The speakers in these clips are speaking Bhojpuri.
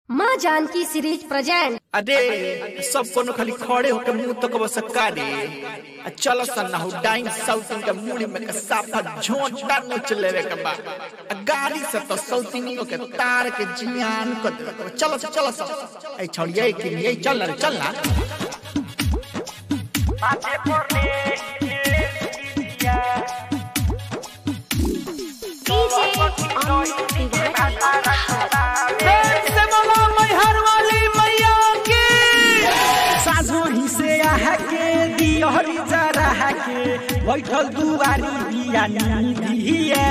माँ जानकी सीरीज प्रेजेंट अरे सब कोनो खाली खड़े होकर मुंह तक बस रे आ चलो सन्ना हो डाइन साउथिन के मुड़ी में के साफा झोंटा नोच लेवे के बा आ गाड़ी से तो साउथिनियो के तार के जियान कर देवे के बा। चलो चलो चलो ए छोड़िए कि ये चल ना चल ना साझोही से आहा के दियहरी जरा के बैठल दुआरी बिया निधिया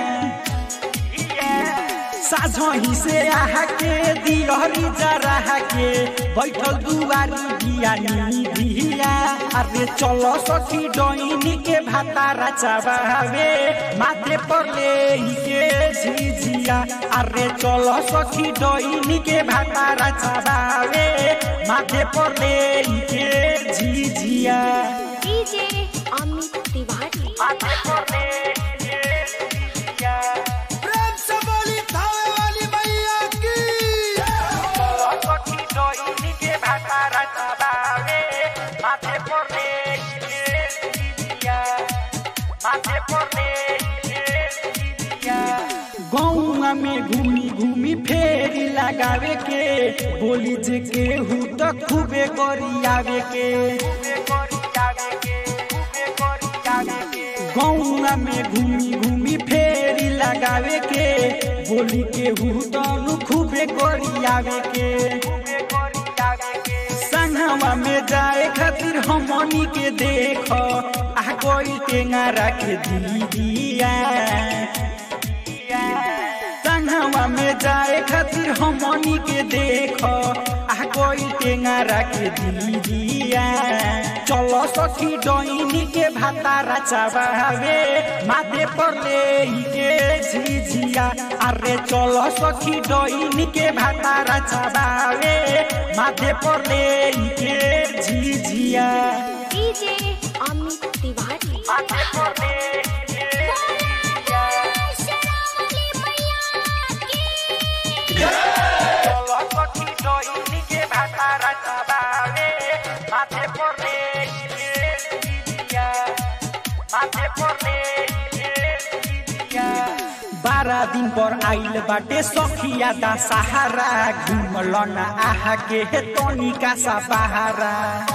साझोही से आहा के दियहरी जरा के बैठल दुआरी बिया निधिया अरे चलो सखी डोइनी के भातारा चबावे माथे पर ले के झिझिया अरे चलो सखी डोइनी के भातारा चबावे माथे पर ले के झिझिया डीजे अमित तिवारी माथे पर ले के झिझिया प्रेम से बोली थावे वाली मैया की सखी डोइनी के भातारा चबावे माथे पर ले के झिझिया माथे पर ले के झिझिया गौआ में घूमी घूमी फेरी लगावे के बोली जे केहू तो खूबे गरियावे के गौआ में घूमी घूमी फेरी लगावे के बोली केहू तो खूबे गरियावे के संगवा में जाए खातिर हमनी के देख आ कोई टेंगा रख दीदिया संगवा में जाए खातिर हमनी के देख आ कोई टेंगा रख दीदिया चलो सखी डोइनी के भातारा चबावे माथे पर ले के झिझिया अरे चलो सखी डोइनी के भातारा चबावे माथे पर ले के झिझिया डीजे अमित तिवारी माथे पर ले के झिझिया चलो सखी डोइनी के भातारा चबावे माथे पर ले के झिझिया माथे पर ले के झिझिया बारह दिन पर आइल बाटे सखिया दा सहारा घुमल न आहा के हे तनिका सा बहारा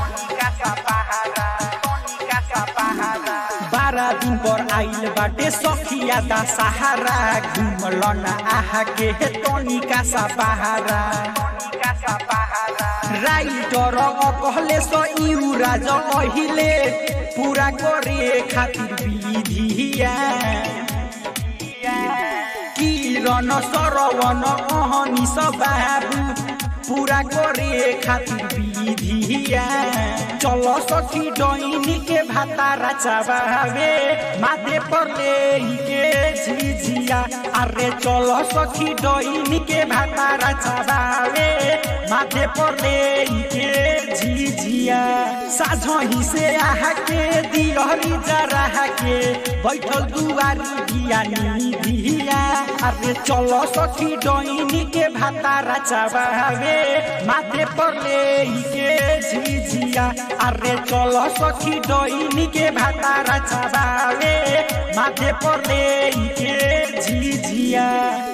बारह दिन पर आइल बाटे सखिया दा सहारा घुमल न आहा के हे तनिका सा बहारा राइटर कहले सो इउ राज अहिले पूरा करे खातिर विधिया किरण सरवन अहनी बाबू पूरा करे खातिर विधिया चलो सखी डोइनी के भातारा चबावे माथे पर ले के झिझिया अरे चलो सखी डोइनी के भातारा चबावे माथे पर ले के झिझिया साझही से आहा के दिहरी जरा के बैठल दुआरी बिया निधिया अरे चलो सखी डोइनी के भातारा चबावे माथे पर ले के झिझिया अरे चलो सखी डोइनी के भातारा चबावे माथे पर ले के झिझिया